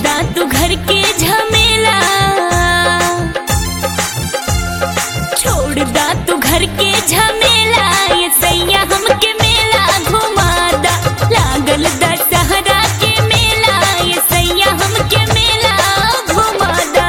दा तू घर के झमेला छोड़ दा तू घर के झमेला ये सैया हमके मेला घुमा दा लागल दशहरा के मेला ये सैया हमके मेला घुमा दा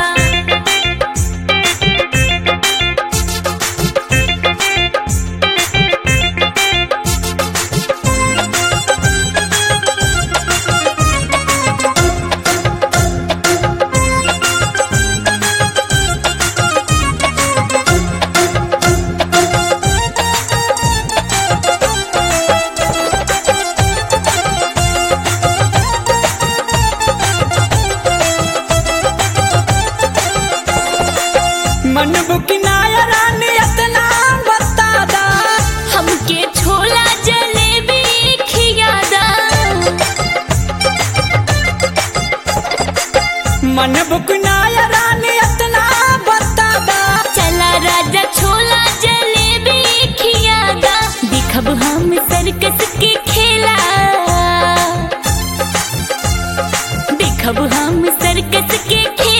मन बुकिनाया रानी इतना बता दा हमके छोला जलेबी खियादा मन बुकिनाया रानी इतना बता दा चला राजा छोला जलेबी खियादा दिखब हम सर्कस के खेला दिखब हम सर्कस के खेला